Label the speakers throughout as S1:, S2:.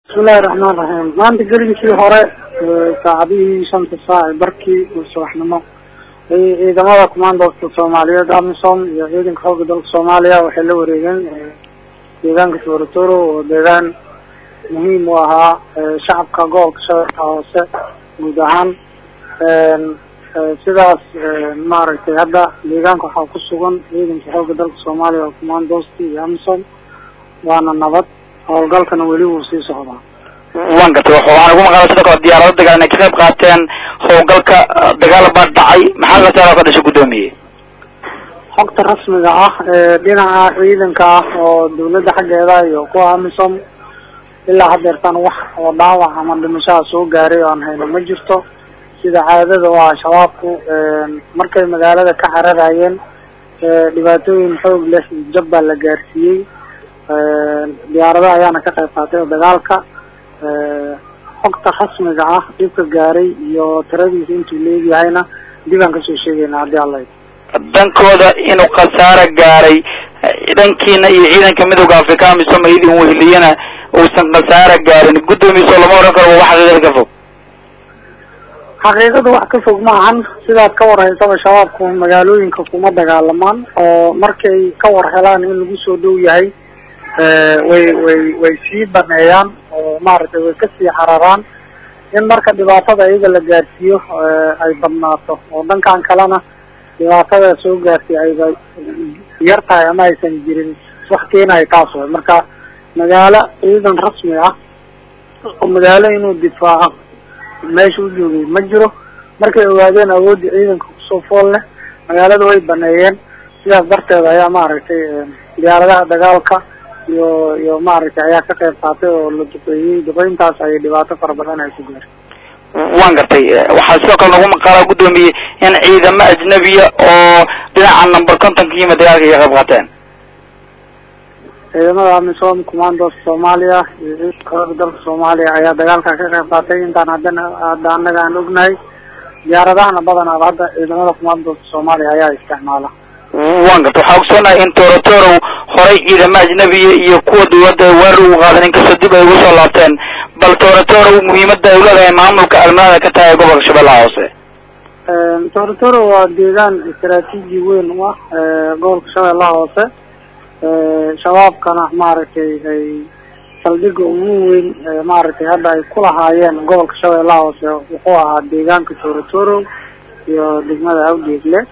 S1: bismillahi raxmaan raxiim maanta gelinkii hore saacadihii shanta saac barkii subaxnimo ciidamada commandoska soomaaliyeed amisom iyo ciidanka xooga dalka soomaaliya waxay la wareegeen deegaanka toratoro oo deegaan muhiim u ahaa shacabka gobolka shabeelka hoose guud ahaan sidaas maaragtay hadda deegaanka waxaa ku sugan ciidanka xooga dalka soomaaliya oo commandoski iyo amisom waana nabad howlgalkana weli wuu sii socdaa
S2: waan gartay waxaan ugu maqala sidoo kale diyaarado dagaal inay ka qayb qaateen howlgalka dagaal baa dhacay maxaa khasaaro ka dhashay guddoomiye
S1: xogta rasmiga ah ee dhinaca ciidanka ah oo dawladda xaggeeda iyo kuwa amisom ilaa hadeertan wax oo dhaawac ama dhimashaha soo gaaray oo aan hayno ma jirto sida caadada oo ah shabaabku markay magaalada ka cararayeen dhibaatooyin xoog leh iyo jab baa la gaarsiiyey diyaarado ayaana ka qayb qaatay dagaalka xogta rasmiga ah dhibka gaaray iyo tiradiisa intuu leegyahayna dib aan kasoo sheegayna haddii alla
S2: dhankooda inuu khasaaro gaaray dhankiina iyo ciidanka midooda africa amisom idin wehliyana uusan khasaaro gaarin guddoomiso lama oran karo waa wax xaqiiqada ka fog
S1: xaqiiqada wax ka fog ma ahan sidaad ka war haysaba shabaabku magaalooyinka kuma dagaalamaan oo markay ka war helaan in lagu soo dhow yahay way way way sii baneeyaan oo maaragtay way kasii cararaan in marka dhibaatada iyaga la gaarsiiyo ay badnaato oo dhankan kalena dhibaatada soo gaarsiy ayba yar tahay ama aysan jirin wax keenayo taas way marka magaalo ciidan rasmi ah oo magaalo inuu difaaco meesha u joogay ma jiro markay ogaadeen awoodda ciidanka kusoo fool leh magaalada way baneeyeen sidaas darteed ayaa maaragtay diyaaradaha dagaalka iyo iyo maaragtay ayaa ka qayb qaatay oo la duqeeyey duqeyntaas ayay dhibaato fara badan ay ku gaareen
S2: waan gartay waxaa sidoo kale nagu maqaalaa guddoomiye in ciidamo ajnabiya oo dhinaca number contonka yimid dagaalka iga qayb qaateen
S1: ciidamada amisom commandos soomaaliya iyo ciidanka xooga dalka soomaaliya ayaa dagaalka ka qayb qaatay intaan haddana hadda annaga aan ognahay diyaaradahana badanaaba hadda ciidamada commandoska soomaaliya ayaa isticmaala
S2: waan garta waxaa ogsoonahay in torotorow horay ciidamo ajnabiya iyo kuwa dawladda weerar ugu qaadan inkastoo dib ay ugu soo laabteen bal torotorow muhiimada ay uleedahay maamulka armada ka tahay gobolka shabeellaha hoose
S1: torotoro waa deegaan istaraatiiji weyn u ah gobolka shabeellaha hoose shabaabkana maaragtay ay saldhiga ugu weyn maaragtay hadda ay ku lahaayeen gobolka shabeellaha hoose wuxuu ahaa deegaanka torotoro iyo degmada awdeegle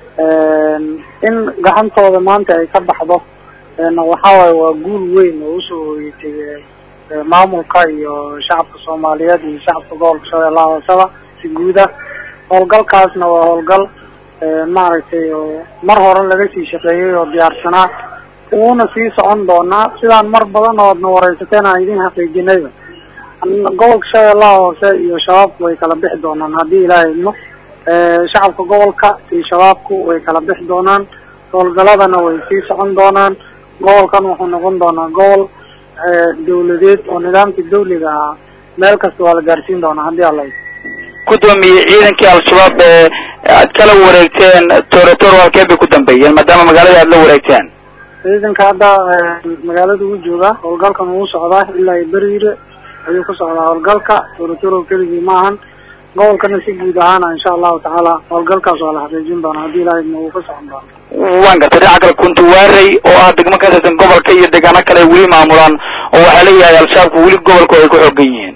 S1: in gacantooda maanta ay ka baxdo waxawaaye waa guul weyn oo usoo hoyatay maamulka iyo shacabka soomaaliyeed iyo shacabka gobolka shabeellaha hooseba si guuda howlgalkaasna waa howlgal maaragtay oo mar hore laga sii shaqeeyey oo diyaarsanaa uuna sii socon doonaa sidaan mar badan oodna wareysateen aan idin xaqiijinayba gobolka shabeellaha hoose iyo shabaabku way kala bixi doonaan haddii ilaahay idmo shacabka gobolka iyo shabaabku way kala bixi doonaan howlgaladana way sii socon doonaan gobolkan wuxuu noqon doonaa gobol dawladeed oo nidaamkii dawliga ahaa meel kasta waa la gaarsiin doonaa haddii alla
S2: guddoomiye ciidankii al-shabaab ee aad kala wareegteen torotoro halkee bay ku dambeeyeen maadaama magaalada aad la wareegteen
S1: ciidanka hadda magaalada uu joogaa howlgalkan uu socdaa ilaa beriire ayuu ku socdaa howlgalka torotoro keligii ma ahan gobolkana si guud ahaana insha allahu tacaala howlgalkaas waa la xaqiijin doonaa haddii ilahay idmo uu ka socon doona
S2: waan gartay dhinaca kale kuntuwaarey oo ah degmo ka tirsan gobolka iyo deegaano kale ay weli maamulaan oo waxaa leeyahay al-shabaabku weli gobolku ay ku xoogan yihiin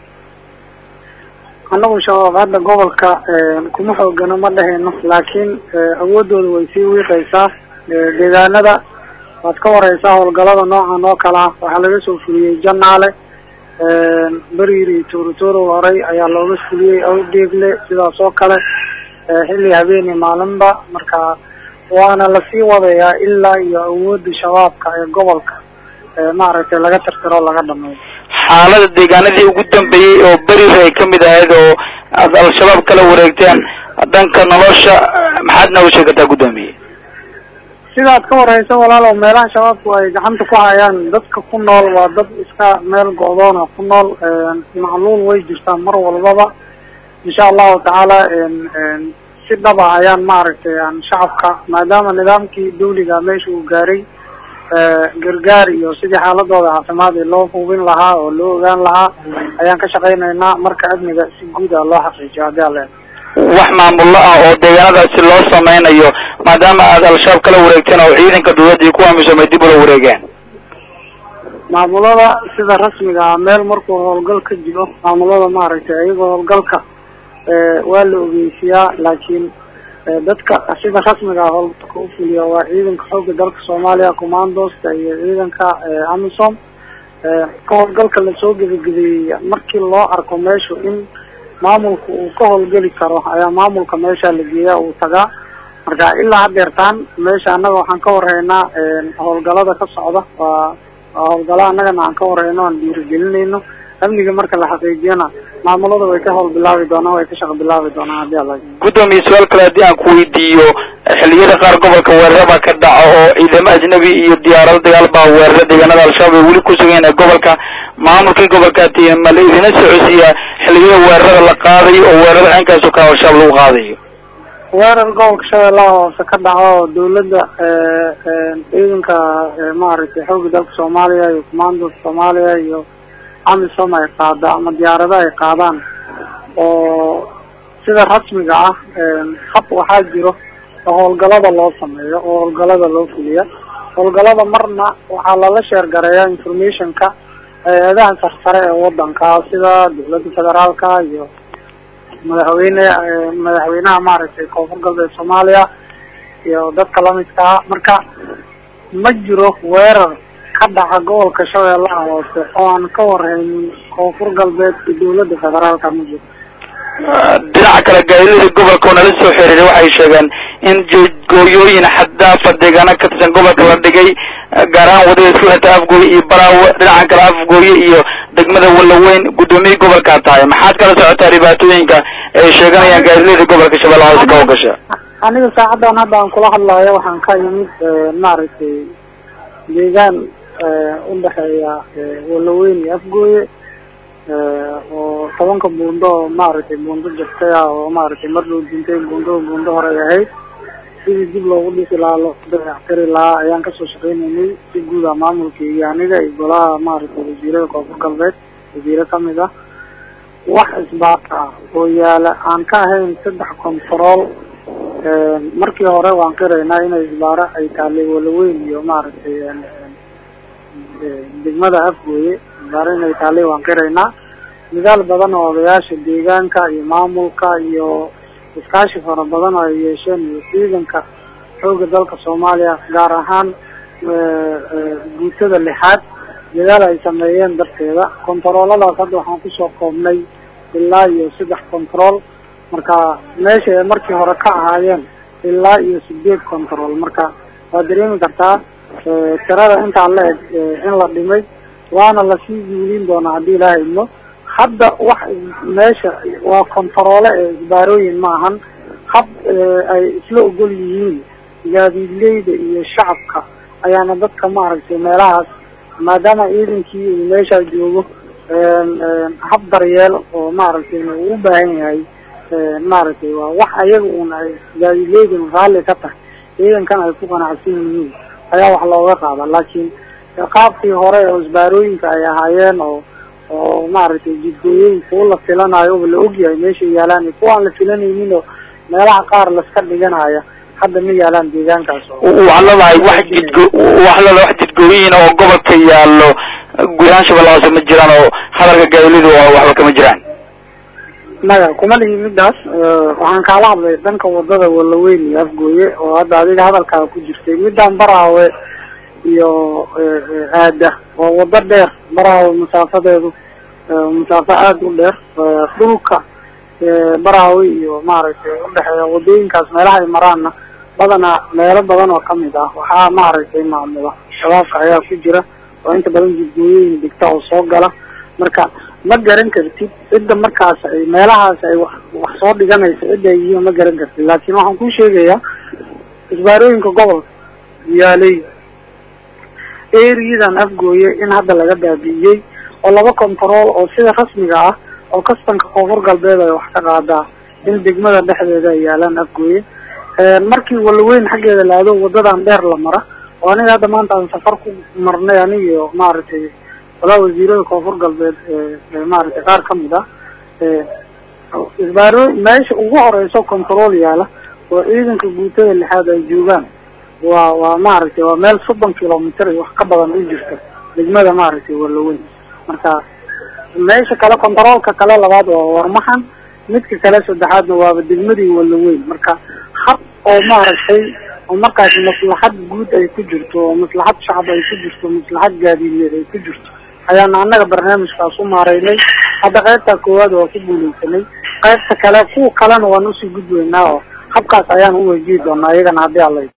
S1: annagu shabaab hadda gobolka kuma xoogano ma dhehayno laakiin awoodooda way sii wiiqaysaa deegaanada waad ka wareysaa howlgalada noocan oo kale ah waxaa laga soo fuliyey janaale beriir iyo torotoro horey ayaa looga fuliyey awdeegle sidaas oo kale xilli habeeni maalinba marka waana lasii wadayaa ilaa iyo awooda shabaabka ee gobolka maaragtay laga tirtiro laga dhameeyo
S2: xaalada deegaanadii ugu dambeeyey oo beriir ay kamid ahayd oo aad al-shabaab kala wareegteen dhanka nolosha maxaad nooga sheegataa guddoomiye
S1: sidaad ka wareysa walaalow meelaha shabaabku ay gacanta ku hayaan dadka ku nool waa dad iska meel go-doona ku nool macluul way jirtaa mar walbaba insha allahu tacaala si dhaba ayaan maaragtay aan shacabka maadaama nidaamkii dawliga meesha uu gaaray gargaar iyo sidii xaaladooda caafimaad ee loo hubin lahaa oo loo ogaan lahaa ayaan ka shaqaynaynaa marka amniga si guud ah loo xaqiijiyo haddii alle
S2: wax maamullo ah oo deegaanadaasi loo sameynayo maadaama aad al-shabaab kala wareegteen oo ciidanka dawladda iyo kuwa amisom ay dib ula wareegeen
S1: maamulada sida rasmiga ah meel markuu howlgal ka jiro maamulada maaragtay ayagoo howlgalka waa la ogeysiyaa laakiin dadka sida rasmiga ah howlgalka ufuliya waa ciidanka xooga dalka soomaaliya commandoska iyo ciidanka amisom ka howlgalka lasoo gebagabeeyey markii loo arko meeshu in maamulka uu ka howlgeli karo ayaa maamulka meesha la geeyaa uu tagaa marka ilaa hadeertaan meesha annaga waxaan ka warhaynaa howlgalada ka socda waa waa howlgala annagana aan ka warhayno aan dhiirigelinayno amniga marka la xaqiijiyana maamulada way ka howl bilaabi doonaan way ka shaqo bilaabi doonaan haddii alla
S2: guddoomiye su-aal kale haddii aan ku weydiiyo xilliyada qaar gobolka weeraraba ka dhaco oo ciidamo ajnabi iyo diyaarado dagaal baa weerara deegaanada al-shabaab ay weli ku sugan ee gobolka maamulkii gobolkaati ma la idina socodsiiyaa xilliyada weerarada la qaadayo oo weerarada cinkaaso kale al-shabaab lagu qaadayo
S1: weerar gobolka shabeellaha hoose ka dhaco oo dawladda ciidanka maaragtay xooga dalka soomaaliya iyo commandoska soomaaliya iyo amisom ay qaada ama diyaarado ay qaadaan oo sida rasmiga ah hab waxaa jiro oo howlgalada loo sameeyo oo howlgalada loo fuliya howlgalada marna waxaa lala sheergareeyaa informationka hay-adaha sarsare ee wadanka sida dawladda federaalka iyo madaxweyne madaxweynaha maaragtay koonfur galbeed soomaaliya iyo dadka lamidka ah marka ma jiro weerar ka dhaca gobolka shabeellaha hoose oo aan ka warhaynin koonfur galbeed iyo dawladda federaalka ma jiro
S2: dhinaca kale gaadiidada gobolka oo nala soo xiriiray waxay sheegeen in gooyooyin xaddaafa deegaano ka tirsan gobolka la dhigay gaar ahaan wadada isku xirta afgooye iyo baraawe dhinaca kale afgooye iyo degmada walaweyn guddoomiye gobolkaa tahay maxaad kala socotaa dhibaatooyinka ay sheeganayaan gaadiidada gobolka shabeellaha hoose ka howgasha
S1: aniga saacadan hadda aan kula hadlayo waxaan ka yimid maaragtay deegaan udhexeeya walaweyn iyo afgooye oo tobanka buundo oo maaragtay buundo jirtay ah oo maaragtay mar loo dintay buundo buundo hore ay ahayd sidii dib loogu dhisi lahaa loo dayactiri lahaa ayaan kasoo shaqeynaynay si guud ah maamulka iyo aniga iyo golaha maaragtay wasiirada koonfur galbeed wasiire kamid ah wax isbaata ah oo yaala aan ka ahayn saddex control markii hore waan qiraynaa inay isbaaro ay taalay walaweyn iyo maaragtay degmada afgooye isbaaro inay taalay waan qiraynaa nidaal badan oo odayaasha deegaanka iyo maamulka iyo iskaashi fara badan oo ay yeesheen iyo ciidanka xooga dalka soomaaliya gaar ahaan guutada lixaad dadaal ay sameeyeen darteeda kontarooladaas hadda waxaan kusoo koobnay ilaa iyo saddex control marka meesha ay markii hore ka ahaayeen ilaa iyo sideed control marka waa dareemi kartaa tirada intaan la eg in la dhimay waana lasii guulin doonaa haddii ilaaha idmo hadda wax meesha waa kontaroole ee isbaarooyin ma ahan hab ay isla ogol yihiin gaadiidleyda iyo shacabka ayaana dadka maaragtay meelahaas maadaama ciidankii uu meeshaa joogo hab daryeel oo maaragtay uu u baahan yahay maaragtay waa wax ayaga un ay gaadiidleydun raalli ka tahay ciidankan ay ku qanacsan yihiin ayaa wax looga qaada laakiin qaabkii hore oo isbaarooyinka ay ahaayeen oo oo maaragtay jidgooyooyin kuwa la filanayo oba la ogyahay meesha yaalaan iyo kuwa aan la filanaynin oo meelaha qaar laska dhiganaya hadda ma yaalaan deegaankaas
S2: waxaad leedahay wax jidgo waxaad leedahay wax jidgooyin oo gobolka yaallo guud ahaan shabeellaha hoose ma jiraan oo hadalka gaadiidu waxba kama jiraan
S1: maya kuma lihi midaas waxaan kaala hadlay dhanka wadada walaweyn iyo afgooye oo hadda adiga hadalkaa ku jirtay midaan baraawe iyo aada waa wado dheer baraawe masaafadeedu masaafo aada u dheer dhulka baraawe iyo maaragtay udhexeeya wadooyinkaas meelaha ay maraanna badanaa meelo badan oo kamid ah waxaa maaragtay maamula shabaabka ayaa ku jira oo inta badan jidgooyooyin digta oo soo gala marka ma garan kartid cidda markaas ay meelahaas ay wax wax soo dhiganaysa cidda ay yihiin ma garan kartid laakiin waxaan kuu sheegayaa isbaarooyinka gobolka yaalay eriyadan afgooye in hadda laga baabi'iyey oo laba control oo sida rasmiga ah oo kastanka koonfur galbeed ay wax ka qaadaa in degmada dhexdeeda ay yaalaan afgooye markii walaweyn xaggeeda laado wadadan dheer la mara oo aniga hadda maanta aan safar ku marnay anigiyo maaragtay walaa wasiirada koonfur galbeed maaragtay qaar kamid ah isbaaro meesha ugu horeyso control yaala oo ciidanka guutada lixaad ay joogaan waa waa maaragtay waa meel soddon kilomitr iyo wax ka badan u jirta degmada maaragtay walaweyn marka meesha kale controolka kale labaad waa warmaxan midka kale saddexaadna waaba degmadii walaweyn marka hab oo maaragtay oo markaas maslaxad guud ay ku jirto oo maslaxad shacab ay ku jirto maslaxad gaadiineed ay ku jirto ayaana annaga barnaamijkaas u maareynay hadda qaybta koowaad waa ku guuleysanay qaybta kale kuwa kalena waan usii gudweynaa oo habkaas ayaan u wajihi doonaa iyagana haddii alla